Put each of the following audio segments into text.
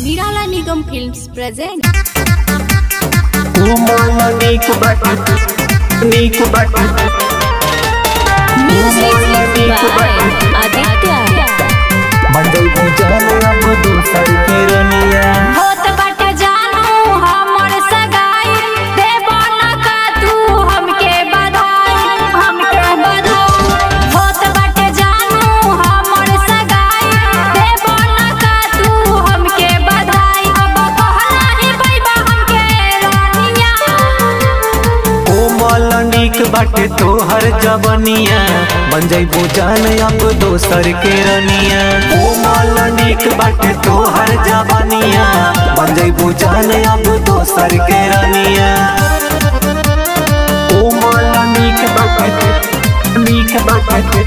Nirala Nigam Films present Umala నీకు బట్టి నీకు బట్టి Music by Aditya मंडल पूजाने अब दूसर के रनिया होत बाटे जानू हमर सगाई देबो न का तू हमके बधाई हमके बधाई होत बाटे जानू हमर सगाई देबो न का तू हमके बधाई अब कहला ही बैबा हमके रानिया कोमल नीक बाटे तोहर जवनिया बन जाइबो जान अब दोसर के रनिया कोमल नीक बाटे तोहर जवनिया बन जाइबो जान अब दोसर के रनिया कोमल नीक बाटे नीक बाटे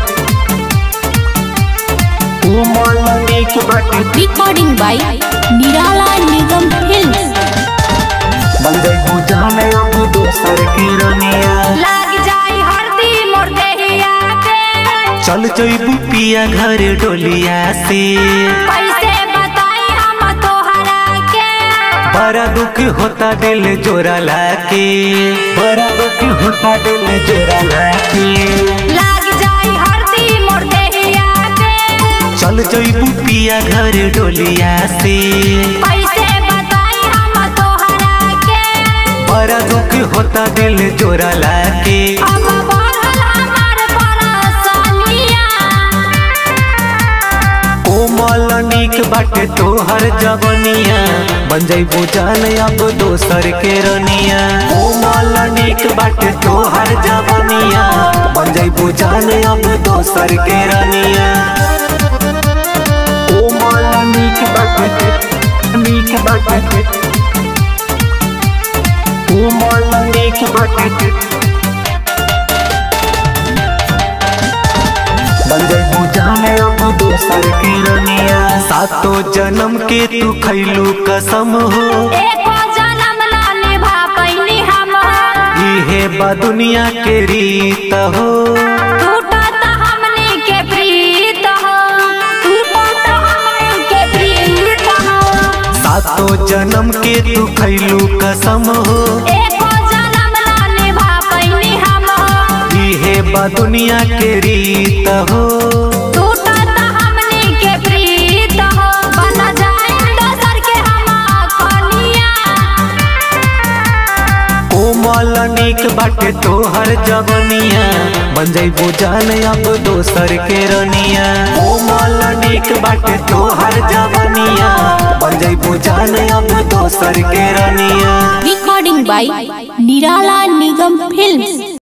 कोमल नीक बाटे Recording by Nirala Nigam Films बन जाइबो जान अब दोसर के रनिया लाग जाई हरदी मोर देहिया के चल जइबू पिया घर डोलिया से कैसे बताई हम तोहरा के बड़ा दुख होता दिल जोरा लाके बड़ा दुख होता दिल जोरा लाके लाग जाई हरदी मोर देहिया के चल जइबू पिया घर डोलिया से कैसे बताई हम तोहरा के बड़ा दुख होता दिल जोरा लाके अब बढ़ल हमार परेशानिया कोमल नीक बाटे तोहर जवनिया बन जइबू जान अब दोसर के रनिया कोमल नीक बाटे तोहर जवनिया बन जइबू जान अब दोसर के रनिया कोमल नीक बाटे नीक बाटे कोमल नीक बाटे बन जइबू जाने अब दोसर के रनिया सातो जन्म के तू खैलू कसम हो एको जन्म ना निभा पैनी हम इहे बा दुनिया के रीत हो टूटत हमनी के प्रीत हो टूटत हमनी के प्रीत हो सातो जन्म के तू खैलू कसम हो एको जन्म ना निभा पैनी हम इहे बा दुनिया के रीत हो टूटत हमनी के प्रीत हो बन जाए दोसर के हम कनिया कोमल नीक बाटे तोहर जवनिया बन जइबू जान अब दोसर के रनिया कोमल नीक बाटे तोहर जवनिया बन जइबू जान अब दोसर के रनिया Recording by Nirala Nigam Films